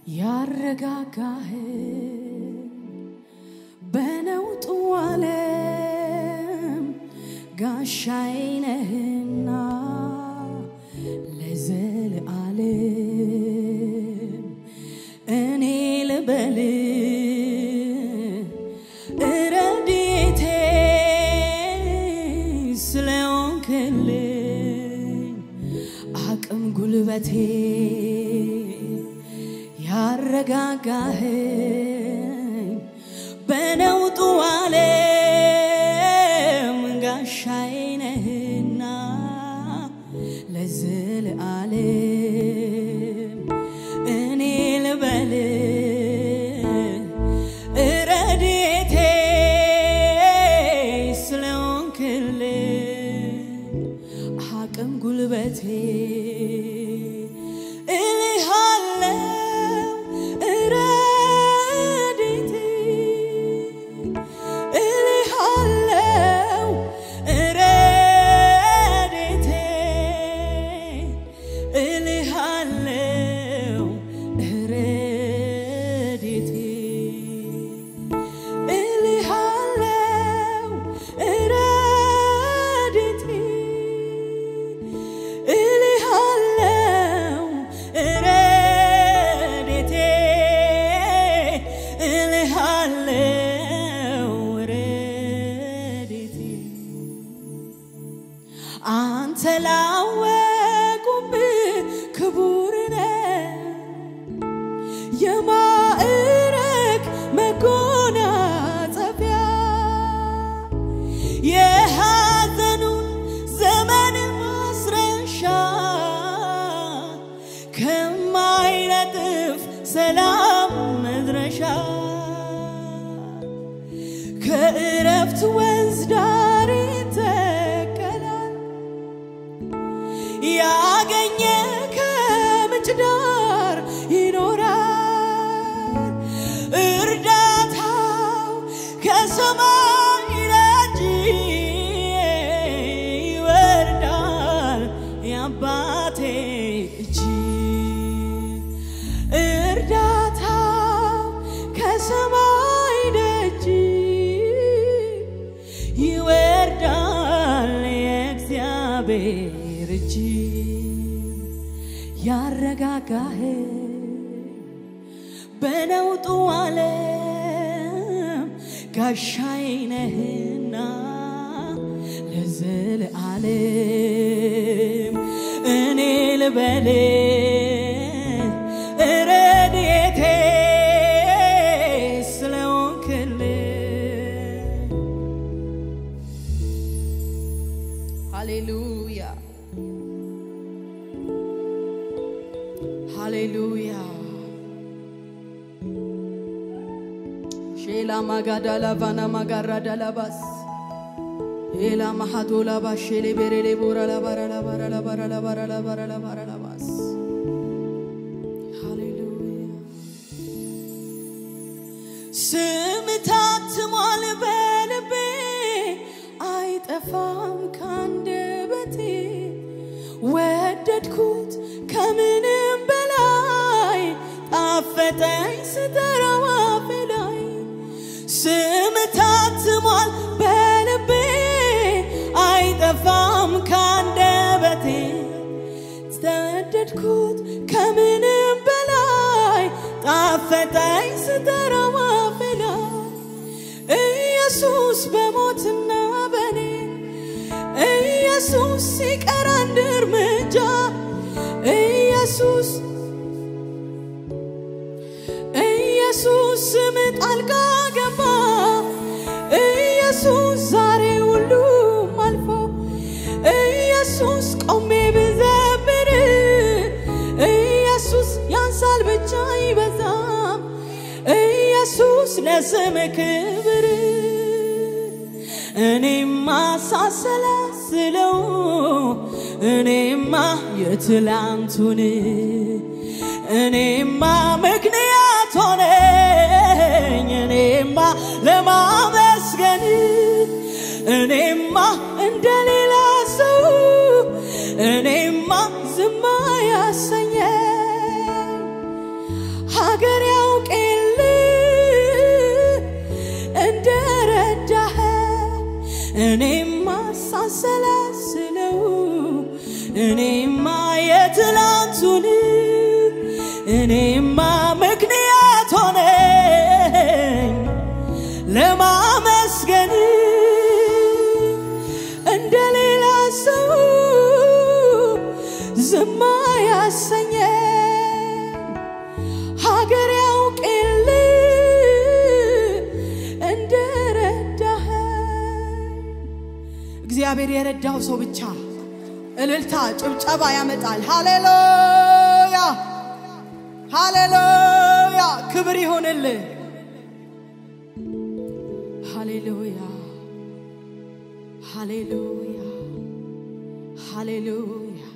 ያረጋጋህ በነውጡ ዓለም ጋሻዬ ነህና ለዘለዓለም እኔ ልበል እረድኤቴ ስለሆንክልኝ አቅም ጉልበቴ ያረጋጋኸኝ በነውጡ ዓለም ጋሻዬ ነህና ለዘለዓለም እኔ ልበል እረድኤቴ ስለሆንክልኝ አቅም ጉልበቴ እልሃለው እረድኤቴ እልሃለው እረድኤቴ እልሃለው እረድኤቴ እልሃለው እረድኤቴ እልሃለው እረድኤቴ እልሃለው እረድኤቴ አንተ ላወቁብህ ክቡር ነህ የማዕረግ መጎናጸፊያ የሐዘኑን ዘመን ማስረሻ ከማይነጥፍ ሰላም መድረሻ ከእረፍት ወንዝ ዳር ይተከላል ያገኘ ከምንጭ ዳር ይኖራል እርዳታው ከሰማይ ደጅ ይወርዳል የአባቴ እጅ እርዳታው ከሰማይ ደጅ ይወርዳል የእግዚአብሔር እጅ ያረጋጋህ በነውጡ ዓለም ጋሻዬ ነህና ለዘለዓለም እኔ ልበል እረድኤቴ ስለሆንክልኝ ሃሌሉያ ሃሌሉያ ሼላ ማጋዳላ ቫና ማጋራዳ ላባስ ኤላ ማሃዶላ ባሼሌ ቤሬሌ ቦራ ላባራ ላባራ ላባራ ላባራ ላባራ ላባራ ላባስ ሃሌሉያ ስም ታትሟል በልቤ አይጠፋም ካንደበቴ ወደድኩት ከምንም በላይ ጣፈጠኝ ስጠራው አፌ ላይ ስም ታትሟል በልቤ አይጠፋም ካንደበቴ ተወደድኩት ከምንም በላይ ጣፈጠኝ ስጠራው አፌ ላይ ኢየሱስ በሞትና በኔ ኢየሱስ ሲቀር አንድ እርምጃ ኢየሱስ ኢየሱስ ስም ጣልቃ ገባ ኢየሱስ ዛሬ ሁሉም አልፎ ኢየሱስ ቆሜ ብዘምር ኢየሱስ ያንሳል ብቻ አይበዛም ኢየሱስ ለስም ክብር እኔማ ሳሰላስለው እኔማ የትላንቱን እኔማ ምክንያት ሆነኝ እኔማ ለማመስገን እኔማ እንደሌላ ሰው እኔማ ዝማ ያሰኘኝ እኔማ ሳሰላስለው እኔማ የትላንቱን እኔማ ምክንያት ሆነኝ ለማመስገን እንደ ሌላ ሰው ዝማ ያሰኘ ሀገር ያውቅል እንደረዳህ እግዚአብሔር የረዳው ሰው ብቻ እልልታ ጭብጨባ ያመጣል። ሃሌሉያ ሃሌሉያ፣ ክብር ይሆንልህ። ሃሌሉያ ሃሌሉያ ሃሌሉያ